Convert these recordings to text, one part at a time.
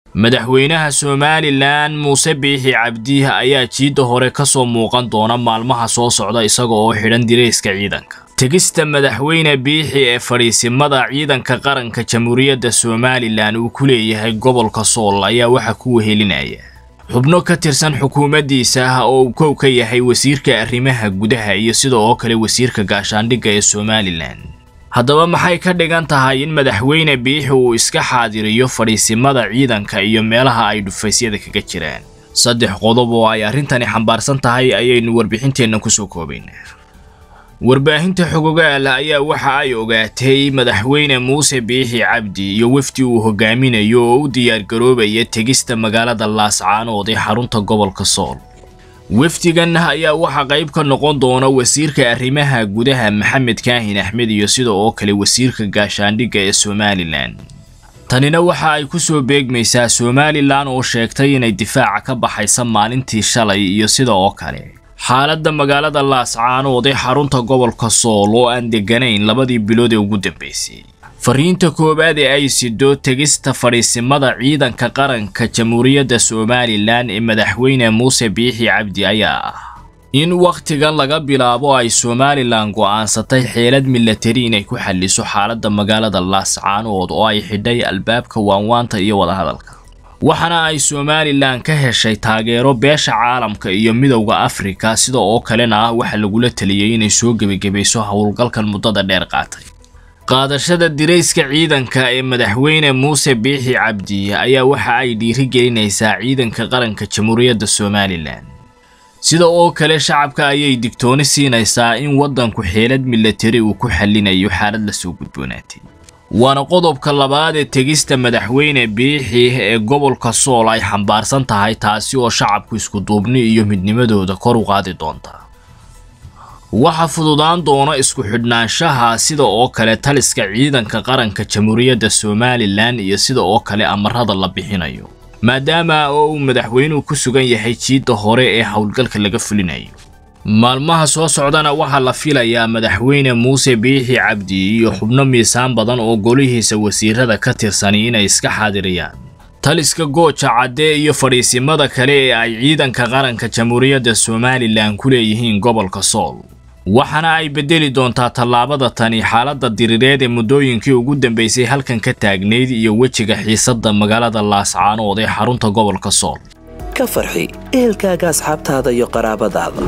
madaxweynaha somalilan muuse biixi cabdi ayaa jiidda hore ka soo muuqan doona maalmaha soo socda isaga oo xidhan dirayska ciidanka tegista madaxweyne biixi ee fadhiisimada ciidanka qaranka jamhuuriyadda somalilan uu ku leeyahay gobolka sool ayaa waxa ku wehelinaya xubno ka tirsan xukuumaddiisa ah oo uu kow ka yahay wasiirka arrimaha gudaha iyo sida oo kale wasiirka gaashaandhigga ee somalilan haddaba maxay ka dhigan tahay in madaxweyne biixi uu iska xaadiriyo fadhiisimada ciidanka iyo meelaha ay dhufaysyada kaga jiraan saddex qodob oo ay arrintani xambaarsan tahay ayaynu warbixinteenna kusoo koobaynaa warbaahinta xogogaal ayaa waxa ay ogaatay madaxweyne muuse biixi cabdi iyo wefdi uu hogaaminayo oo u diyaargaroobaya tegista magaalada laascaanood ee xarunta gobolka sool wefdigan ayaa waxaa qayb ka noqon doona wasiirka arrimaha gudaha maxamed kaahin axmed iyo sida oo kale wasiirka gaashaandhigga ee somalilan tanina waxa ay ku soo beegmaysaa somalilan oo sheegtay inay difaaca ka baxaysa maalintii shalay iyo sida oo kale xaaladda magaalada laascaanood ee xarunta gobolka sool oo aan degganayn labadii bilood ee ugu dambaysay fariinta koowaad ee ay sido tegista fadhiisimada ciidanka qaranka jamhuuriyadda somalilan ee madaxweyne muuse biixi cabdi ayaa ah in wakhtigan laga bilaabo ay somalilan go'aansatay xeelad milatari inay ku xalliso xaaladda magaalada laascaanood oo ay xidhay albaabka waanwaanta iyo wadahadalka waxaana ay somalilan ka heshay taageero beesha caalamka iyo midowda afrika sida oo kalena ah waxa lagula taliyey inay soo gebagabayso howlgalkan muddada dheer qaatay qaadashada dirayska ciidanka ee madaxweyne muuse biixi cabdi ayaa waxa ay dhiirigelinaysaa ciidanka qaranka jamhuuriyadda somalilan sida oo kale shacabka ayay digtooni siinaysaa in waddanku xeelad milatari uu ku xallinayo xaalad la soo gudboonaatay waana qodobka labaad ee tegista madaxweyne biixi ee gobolka sool ay xambaarsan tahay taasi oo shacabku iskuduubni iyo midnimadooda kor u qaadi doonta waxa fududaan doona isku xidhnaanshaha sida oo kale taliska ciidanka qaranka jamhuuriyadda somalilan iyo sida oo kale amarada la bixinayo maadaama oo uu madaxweynuhu ku sugan yahay jiidda hore ee howlgalka laga fulinayo maalmaha soo socdana waxaa la filayaa madaxweyne muuse biixi cabdi iyo xubno miisaan badan oo golihiisa wasiirada ka tirsani inay iska xaadiriyaan taliska gooja cadde iyo fadhiisimada kale ee ay ciidanka qaranka jamhuuriyadda somalilan ku leeyihiin gobolka sool waxaana ay beddeli doontaa tallaabada tani xaaladda diriireed ee muddooyinkii ugu dambaysay halkan ka taagnayd iyo wejiga xiisadda magaalada laascaanood ee xarunta gobolka sool ka farxi ehelkaaga asxaabtaada iyo qaraabadaada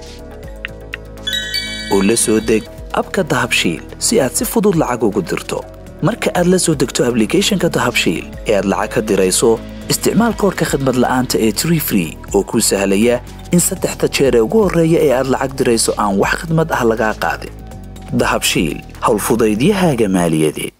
oo la soo deg abka dahabshiil si aad si fudud lacag ugu dirto marka aad la soo degto ablicathonka dahabshiil ee aad lacag ka dirayso isticmaal koorka khadmad la'aanta ee tree free oo kuu sahlaya in saddexda jeer ee ugu horreeya ee aad lacag dirayso aan wax khadmad ah lagaa qaadin dahabshiil howlfudaydiyahaaga maaliyadeed